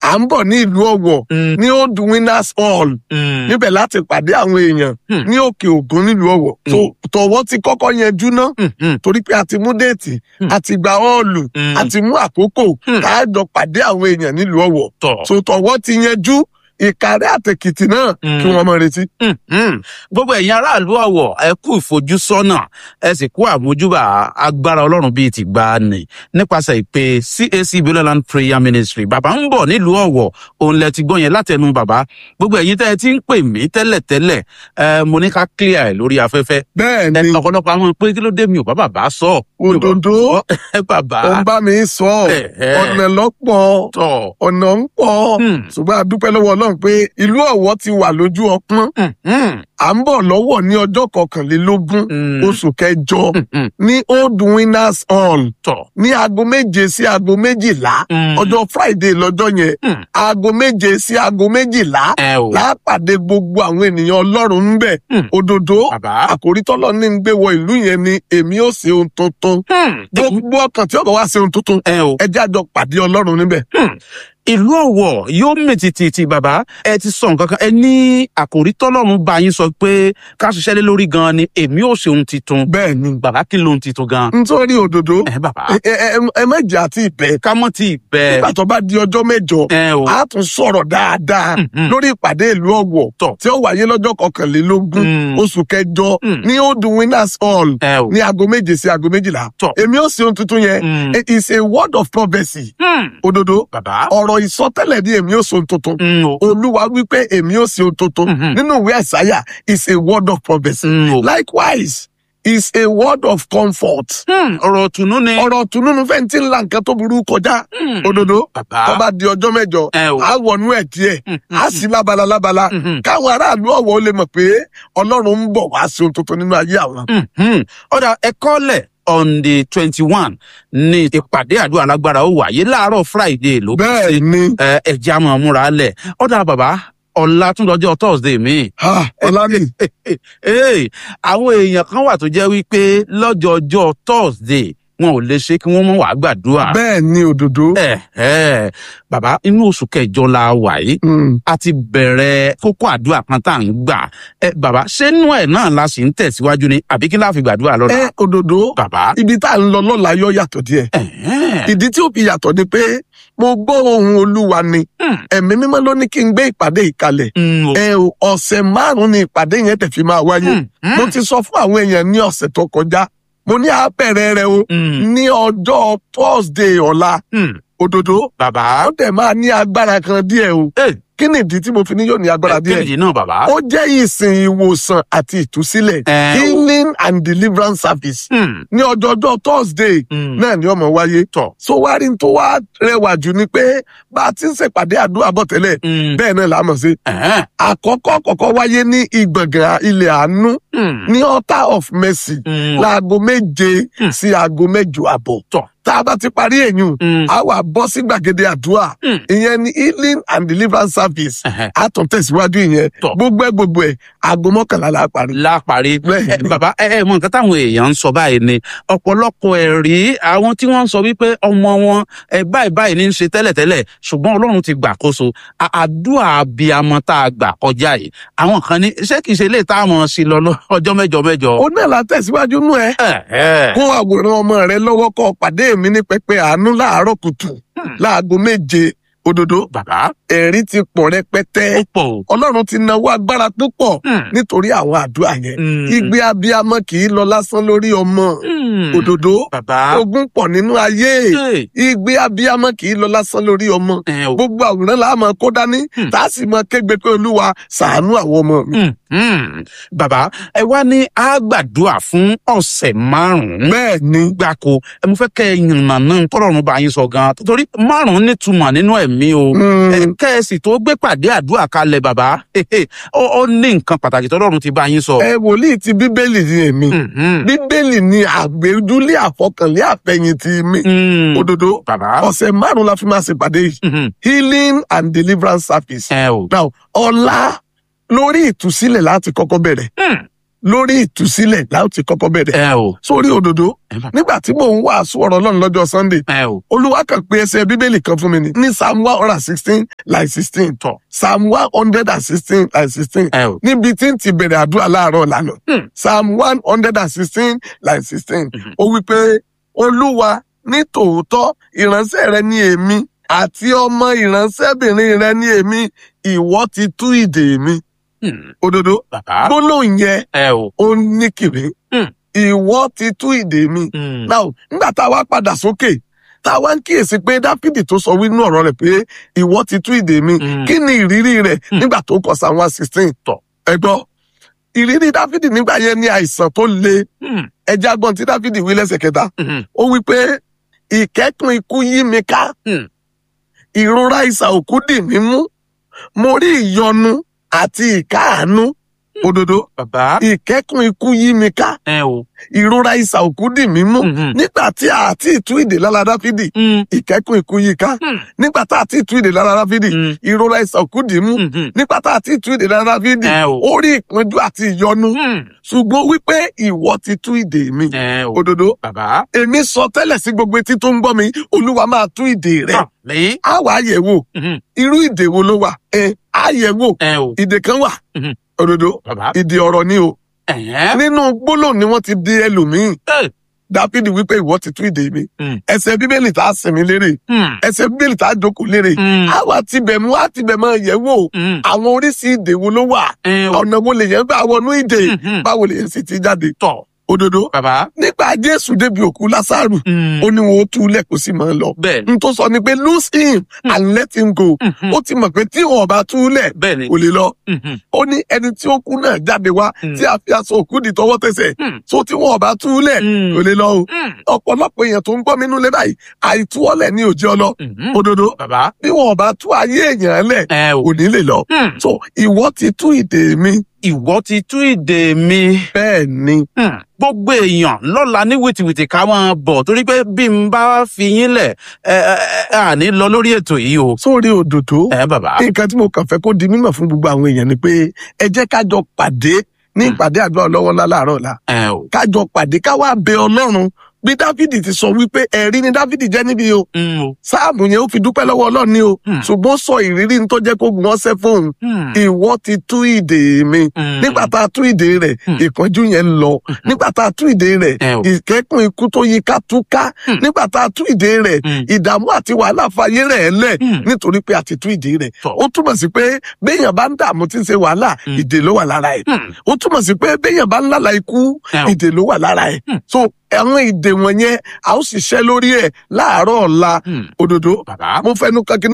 à ń bọ̀ ní ìlú ọ̀wọ̀ Mm. ní old winners hall Mm. níbẹ̀ láti pàdé àwọn èèyàn Hmm. ní òkè ògùn nílùú ọ̀wọ̀ Hmm. so tọ̀wọ́ ti kọ́kọ́ yanjú ná Mm. Mm. torí pé a ti mú déètì Hmm. a ti gba ọ́ọ̀lù Mm. a ti mú àkókò Hmm. ká jọ pàdé àwọn èèyàn nílùú ọ̀wọ̀ tọ̀. so tọ̀wọ́ ti yanjú ìkàrẹ́ àtẹ̀kìtì náà Hmm. kí wọ́n mọ retí. Mhm. gbogbo ẹ̀yin aráàlú ọ̀wọ̀ ẹ kú ìfojúsọ́nà ẹ sì kú àmójúbà agbára ọlọ́run bíi ti gbà ní nípasẹ̀ ìpè cac bioland prayer ministry bàbá ń bọ̀ nílùú ọ̀wọ̀ òun lẹ ti gbọ́ yẹn látẹnu bàbá gbogbo ẹ̀yin tẹ́ ẹ ti ń pè mí tẹ́lẹ̀tẹ́lẹ̀ ẹ mo ní ká clear ẹ̀ lórí afẹ́fẹ́ bẹ́ẹ̀ ẹ ni ọ̀pọ̀lọpọ̀ àwọn pé kí ló dé mi ò bá bàbá sọ òdòdó ẹ bàbá ò ń bá mi sọ ẹ ẹ ọ̀nà lọ́pọ̀ tọ̀ ọ̀nà ń pọ̀ Hmm. ṣùgbọ́n a dúpẹ́ lọ́wọ́ ọlọ́run pé ìlú ọ̀wọ̀ ti wà lójú ọpọ́n Mhm. à ń bọ̀ lọ́wọ́ ní ọjọ́ kọkànlélógún Mm. oṣù kẹjọ Mhm. ní old winners hall tọ̀ ní aago méje sí aago méjìlá Mm. ọjọ́ friday lọ́jọ́ yẹn Mm. aago méje sí aago méjìlá ẹ o lápàdé gbogbo àwọn ènìyàn ọlọ́run ń bẹ̀ Mm. òdòdó bàbá àkòrí tọ́lọ́ ní ń gbé wọ ìlú yẹn ni èmi ò ṣe ohun tuntun Hmm. gbogbo ọkàn tí ọkọ̀ wá ṣe ohun tuntun ẹ o ẹ jẹ́ àjọ pàdé ọlọ́run níbẹ̀. ìlú ọ̀wọ̀ yóò mì tìtìtì bàbá ẹ ti sọ nǹkan kan ẹ ní àkòrí tọ́lọ́run bá yín sọ pé ká ṣiṣẹ́ lé lórí gan ni èmi ò ṣe ohun titun bẹ́ẹ̀ ni bàbá kí ló ń titun gan. nítorí òdòdó ẹ bàbá ẹ ẹ- ẹ mẹ́jẹ̀ àti ìbẹ̀ ká mọ́ tí ì bẹ́ẹ̀ nígbà tó bá di ọjọ́ mẹ́jọ ẹ o a tún sọ̀rọ̀ dáadáa Mhm. lórí ìpàdé ìlú ọ̀wọ̀ Tọ̀. tí ó wáyé lọ́jọ́ kọkànlélógún Mm. oṣù kẹjọ Mm. ní old winners hall ẹ o ní aago méje sí aago méjìlá Tọ̀. èmi ò sí ohun tuntun yẹn Mm. it is a word of prophecy Hmm. òdodo bàbá ọ̀rọ̀ ìsọtẹ́lẹ̀ ni èmi ò sí ohun tuntun Mm, o. olúwa wípé èmi ò sí ohun tuntun Mhm. nínú ìwé àìsáyà is a word of prophecy Mm, o. likewise is a word of comfort Hmm, ọ̀rọ̀ tùnú ni. ọ̀rọ̀ tùnúnú fẹ́ẹ́ tí ń la nǹkan tó burú kọjá Hmm. òdodo bàbá tó bá di ọjọ́ mẹ́jọ ẹ o. á wọnú ẹ̀ díẹ̀ Hmm, á sì lábala lábala Mhm. káwọn aráàlú ọ̀wọ́ lè mọ̀ pé ọlọ́run ń bọ̀ wá sí ohun tuntun nínú ayé àwọn. Mhm. ọ̀dà ẹ̀kọ́lẹ̀ on the twenty one ní ìpàdé àdúrà alágbára ó wáyé láàárọ̀ friday ló kù bẹ́ẹ̀ sí ni ẹ ẹjẹ àmọ múra lẹ ọdà bàbá ọlá tún lọ́jọ́ thursday mi. ha, ọlámi Hey, àwọn èèyàn kan wà tó jẹ́ wípé lọ́jọ́jọ́ thursday wọn ò lè ṣe kí wọ́n mọ̀ wá gbàdúrà. bẹ́ẹ̀ ni òdodo. ẹ ẹ bàbá inú oṣù kẹjọ la wà yìí Mm. a ti bẹ̀rẹ̀ kókó àdúrà kan tá à ń gbà ẹ bàbá ṣé inú ẹ̀ náà la sì ń tẹ̀síwájú ni àbí kí la fi gbàdúrà lọ́la. ẹ òdodo bàbá ibi tá à ń lọ lọ́la yọ yàtọ̀ díẹ̀ ẹ̀hẹ́n. ìdí tí ó fi yàtọ̀ ni pé mo gbọ́ ohun olúwa ni Hmm. ẹ̀mí mímọ́ ló ní kí n gbé ìpàdé ìkalẹ̀ Mm, o. ẹ o ọ̀sẹ̀ márùn-ún ni ìpàdé yẹn tẹ̀ fi máa wáyé Hmm, hmm, mo ti sọ fún àwọn èèyàn ní ọ̀sẹ̀ tó kọjá mo ní àpẹẹrẹ rẹ o hmm, ní ọjọ́ thursday ọ̀la hmm. òdodo bàbá ó dẹ̀ máa ní agbára kan díẹ̀ o ẹ kí ni ìdí tí mo fi ní yóò ní agbára díẹ̀ kéèjì náà bàbá. ó jẹ́ ìsìn ìwòsàn àti ìtúsílẹ̀ Ẹ, o. healing and deliverance service Hmm, ní ọjọ́jọ́ thursday hmm. náà ni ọmọ wáyé tọ̀. so wá rí n tó wá rẹwà jù ni pé bá a ti ń ṣèpàdé àdúrà bọ̀ tẹ́lẹ̀ Hmm, bẹ́ẹ̀ náà là á mọ̀ sí ẹ̀hẹ́n. àkọ́kọ́ kọ́kọ́ wáyé ní ìgbọ̀ngàn ilẹ̀ àánú Hmm, ní altar of mercy hmm, láago méje Hmm. sí aago mẹ́jọ àbọ̀ tọ̀. tá a bá ti parí èyàn Hmm, a wà bọ́ sí gbàgede àdúrà Hmm. ìyẹn ni healing and deliverance service ẹ̀hẹ́n. a tún tẹ̀síwájú ìyẹn Tọ̀. gbogbo ẹ̀ gbogbo ẹ̀ aago mọ́kànlá la parí. láparí Bẹ́ẹ̀ ẹ, ni. bàbá ẹ ẹ mọ nǹkan táwọn èèyàn ń sọ báyìí ni ọ̀pọ̀lọpọ̀ ẹ̀rí àwọn tí wọ́n ń sọ wípé ọmọ wọn ẹ báyìí báyìí ní í ṣe tẹ́lẹ̀tẹ́lẹ̀ ṣùgbọ́n Ọlọ́run ti gbàkóso À- àdúrà abiyamọ tá a gbà kọjá yìí àwọn kan ní ṣé kìí ṣe lè tá a mọ̀ sí lọ lọ- ọjọ́ mẹ́jọ mẹ́jọ. ó náà la tẹ̀síwájú nú ẹ ẹ ẹ kó àwòrán ọmọ rẹ lọ́wọ́ kọ́ pàdé mi ní pẹpẹ àánú láàárọ̀ kùtù Hmm. láago méje òdodo bàbá ẹ̀rí ti pọ̀ rẹpẹtẹ ó pọ̀ o. ọlọ́run ti nawó agbára tó pọ̀ Hmm, nítorí àwọn àdúrà yẹn hmm, igbe abiyamọ kì í lọ lásán lórí ọmọ hmm. òdodo bàbá ogun pọ̀ nínú ayé ẹ igbe abiyamọ kì í lọ lásán lórí ọmọ ẹ o. gbogbo àwòrán la máa kó dání Hmm. tá a sì máa kégbe pé olúwa ṣàánú àwọn ọmọ mi. Hmm, hmm. bàbá ẹ wá ní àgbàdua fún ọ̀sẹ̀ márùn-ún. bẹ́ẹ̀ ni gbáko ẹ mo fẹ́ kẹ́ ẹ yànnà náà tọ́lọ́run bá yín sọ gan torí márùn-ún nítumọ̀ nínú ẹ̀mí o mm, ẹ kẹ́ ẹ sì tó gbé pàdé àdúrà kalẹ̀ bàbá ó ó ní nǹkan pàtàkì tọ́lọ́run ti bá yín sọ. ẹ wòlíì ti bíbélì ni èmi Mhm. bíbélì ni àgbéjúlé àfọkànlé àfẹ̀yìntì mi Mm. òdodo bàbá ọ̀sẹ̀ márùn-ún la fi máa ṣèpàdé yìí Mhm. healing and deliverance service. ẹ o. now ọ̀la lórí ìtúsílẹ̀ láti kọ́kọ́ bẹ̀rẹ̀ Hmm. lórí ìtúsílẹ̀ láti ti kọ́kọ́ bẹ̀rẹ̀ ẹ o sórí òdòdó ẹ bàbá nígbà tí mò ń wàásù ọ̀rọ̀ ọlọ́run lọ́jọ́ sunday ẹ o olúwa kan pé ẹsẹ̀ bíbélì kan fún mi ní ní psalm one hundred and sixteen like sixteen tọ psalm one hundred and sixteen like sixteen ẹ o níbi tí n ti bẹ̀rẹ̀ àdúrà láàárọ̀ lánàá Hmm. psalm one hundred and sixteen like sixteen Mhm. ó wí pé olúwa ní tòótọ́ ìránṣẹ́ rẹ ní èmi àti ọmọ ìránṣẹ́bìnrin rẹ ní èmi ìwọ ti tú ìdè mi Hmm. òdodo bàbá gbólóhùn yẹn ẹ o ó ní kìrì Hmm. ìwọ ti tú ìdè mi Hmm. now nígbà tá a wá padà sókè tá a wá ń kíyèsí pé dáfídì tó sọ wínú ọ̀rọ̀ rẹ̀ pé ìwọ ti tú ìdè mi Hmm. kí ni ìrírí rẹ̀ nígbà tó kọ psalm one sixteen Tọ̀. ẹ gbọ́ ìrírí dáfídì nígbà yẹn ní àìsàn tó le Hmm. ẹjẹ agbọn tí dáfídì wí lẹ́sẹ̀ kẹta Hmm. ó wí pé ìkẹ́kùn ikú yí mi ká Hmm. ìrora ìsà òkú dì mí mú mo rí ìyọnu àti ìkáàánú òdodo bàbá ìkẹ́kùn ikú yí mi ká ẹ o ìrora ìsà òkú dì mí mú Hmm. nígbà tí a ti tú ìdè lára dáfídì Hmm. ìkẹ́kùn ikú yí ká Hmm. nígbà tá a ti tú ìdè lára dáfídì Hmm. ìrora ìsà òkú dì mú Hmm. nígbà tá a ti tú ìdè lára dáfídì ẹ o ó rí ìpọ́njú àti ìyọnu Hmm. ṣùgbọ́n wípé ìwọ ti tú ìdè mi ẹ o òdodo bàbá èmi sọ tẹ́lẹ̀ sí gbogbo etí tó ń gbọ́ mi olúwa máa tú ìdè rẹ̀ lẹ́yìn á wà á yẹ̀ wò Hmm. irú ìdè wo ló wà ẹ á yẹ̀ wò ẹ o ìdè kan wà Mhm. òdodo bàbá ìdè ọ̀rọ̀ ni o ẹ nínú gbólóhùn ni wọ́n ti di ẹlòmíín ẹ dáfídì wípé ìwọ ti tú ìdè mi Hmm. ẹsẹ̀ bíbélì tá a sinmi lérè Hmm. ẹsẹ̀ bíbélì tá a jókòó lérè Hmm. á wà tibẹ̀ mú á tibẹ̀ máa yẹ̀ wò Hmm. àwọn oríṣi ìdè wo ló wà ẹ o ọ̀nà wo lè yẹn gbà wọnú ìdè Hmm. báwo lè yẹn sì ti jáde tọ òdodo bàbá nígbà jésù débi òkú lásàrù Hmm. ó ní wọn ó tú ilẹ̀ kó sì máa lọ bẹ́ẹ̀ ni n tó sọ ni pé lose him and let him go Hmm. ó ti mọ̀ pé tí wọn bá tú lẹ̀ bẹ́ẹ̀ ni kò lè lọ Hmm. ó ní ẹni tí ó kú náà jáde wá Hmm. tí a fi aṣọ òkú di tọwọ́ tẹsẹ̀ Hmm. tó tí wọn bá tú lẹ̀ Hmm. kò lè lọ o Hmm. ọ̀pọ̀lọpọ̀ èèyàn tó ń gbọ́ mi nínú báyìí àìtúọ́lẹ̀ ní òjì ọlọ Hmm. òdodo bàbá bí wọn bá tú ayé èèyàn lẹ̀ ẹ o kò ní lè lọ Hmm. so ìwọ ti tú ìdè mi ìwọ ti tú ìdè mi. bẹ́ẹ̀ ni Hmm. gbogbo èèyàn lọ́la ní wìtìwìtì ká máa bọ̀ torí pé bí n bá fi yín lẹ̀ ẹ ẹ ẹ àní lọ lórí ètò yìí o. sórí òdòdó ẹ bàbá. nǹkan tí mo kàn fẹ́ kó di mímọ̀ fún gbogbo àwọn èèyàn ni pé ẹ jẹ́ ká jọ pàdé ní ìpàdé àdúrà ọlọ́wọ́ ńlá láàárọ̀ ọ̀la ẹ o. ká jọ pàdé ká wá bẹ ọlọ́run bí dáfídì ti sọ wípé ẹ̀rí ni dáfídì jẹ́ níbi o Hmm. o. sáàmù yẹn ó fi dúpẹ́ lọ́wọ́ ọlọ́run ni o Hmm. ṣùgbọ́n sọ ìrírí ní tó jẹ́ kó gbọ́n ṣẹ́ fóun Hmm. ìwọ ti tú ìdè mi Hmm. nígbà tá a tú ìdè rẹ̀ Hmm. ìpọ́njú yẹn ń lọ nígbà tá a tú ìdè rẹ̀ ẹ o. ìkẹ́kùn ikú tó yí ká tú ká Hmm. nígbà tá a tú ìdè rẹ̀ Hmm. ìdààmú àti wàhálà fàyè rẹ̀ lẹ̀ Hmm. nítorí pé a ti tú ìdè rẹ̀ Tọ̀. ó túmọ̀ sí pé béèyàn bá ń dààmú tí ń ṣe wàhálà Hmm. ìdè ló wà lára ẹ̀ Hmm. ó túmọ̀ sí pé béèyàn bá ń lálà ikú ẹ o. ìdè ló wà lára ẹ̀ Hmm. so àwọn ìdè wọ̀nyẹn a ó sì ṣẹ́ lórí ẹ̀ láàárọ̀ ọ̀la Hmm. òdodo bàbá. mo fẹnu kan kí